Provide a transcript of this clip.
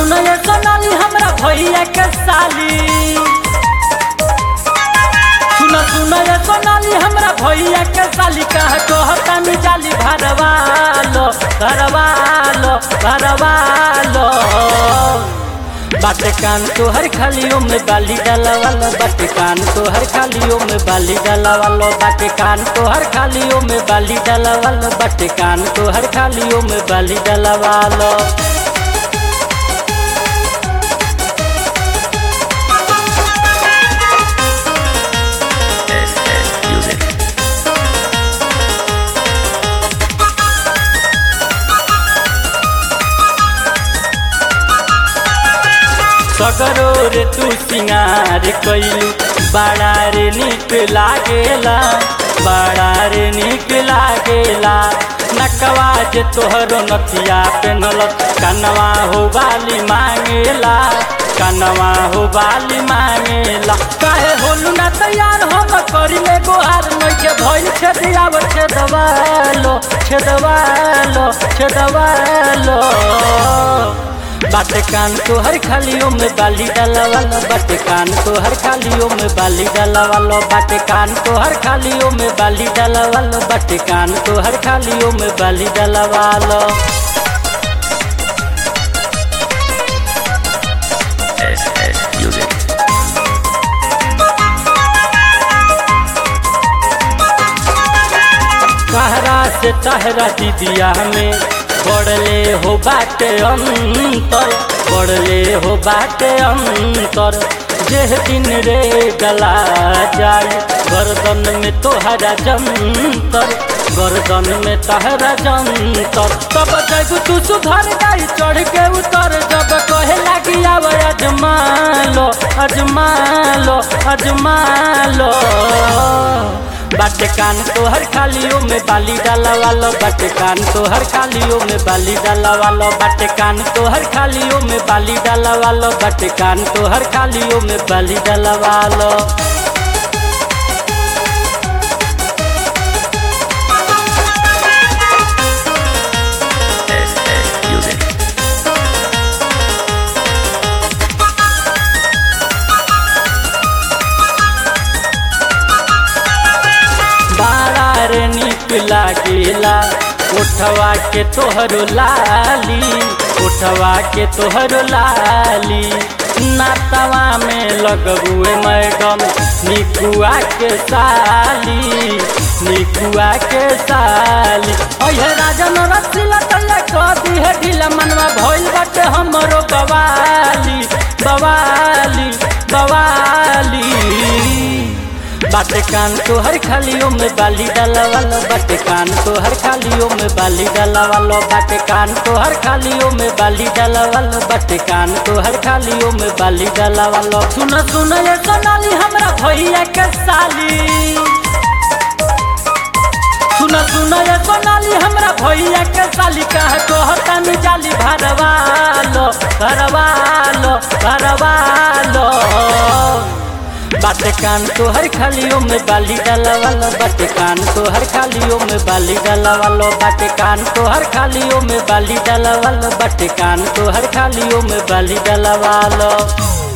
सुन ये सोनाली हमरा भैया के साली सुन सुन ये सोनाली हमरा भैया के साली कह कहता मी जाली भरवा लो भरवा लो भरवा लो बाटे कान तोहर खालियों में बाली डाला वालो बाटे कान तोहर खालियों में बाली डाला वालो बाटे कान तोहर खालियों में बाली डाला वालो बाटे कान तोहर खालियों में बाली डाला वालो SS Music. सगरो रे तू सिंगार कैलू बड़ा रे निक लागेला बड़ा रे निक लागेला नकवा जे तोहरो नथिया पेनल कनवा हो बाली मांगेला कनवा हो बाली मांगेला काहे होलू ना तैयार हम करी ले गोहार नइखे भइल छेदियाव छेदवालो छेदवालो छेदवालो बाटे कान तोहर खालियों में बाली डाला वालो बाटे कान तोहर खालियों में बाली डाला वालो बाटे कान तोहर खालियों में बाली डाला वालो बाटे कान तोहर खालियों में बाली डाला वालो SS Music. कहरा से तहरा दीदिया में बढ़ले हो बाटे अंतर बढ़ले हो बाटे अंतर जेह दिन रे गला जाए गर्दन में तोहरा जंतर गर्दन में तहरा जंतर तब जग तू सुधर जाई चढ़ के उतर जब कहे लागी आव अजमा लो अजमा लो अजमा लो बाटे कान तोहर खालियों में बाली डाला वालो बाटे कान तोहर खालियों में बाली डाला वालो बाटे कान तोहर खालियों में बाली डाला वालो बाटे कान तोहर खालियों में बाली डाला वालो SS Music. बारा रे निक लागेला उठवा के तोहरो लाली उठवा के तोहरो लाली नातवा में लगबुए मैडम निकुआ के साली निकुआ के साली अहे राजन रसिला तल्ला कदी है ढीला मनवा भइल बाटे हमरो बवाली बवाली बवाली बाटे कान तोहर खालियों में बाली डाला वालो बाटे कान तोहर खालियों में बाली डाला वालो बाटे कान तोहर खालियों में बाली डाला वालो बाटे कान तोहर खालियों में बाली डाला वालो सुन सुन ये सोनाली हमरा भैया के साली सुन सुन ये सोनाली हमरा भैया के साली कह कहता मी जाली भरवा लो भरवा लो भरवा लो बाटे कान तोहर खालियों में बाली डाला वालो बाटे कान तोहर खालियों में बाली डाला वालो बाटे कान तोहर खालियों में बाली डाला वालो बाटे कान तोहर खालियों में बाली डाला वालो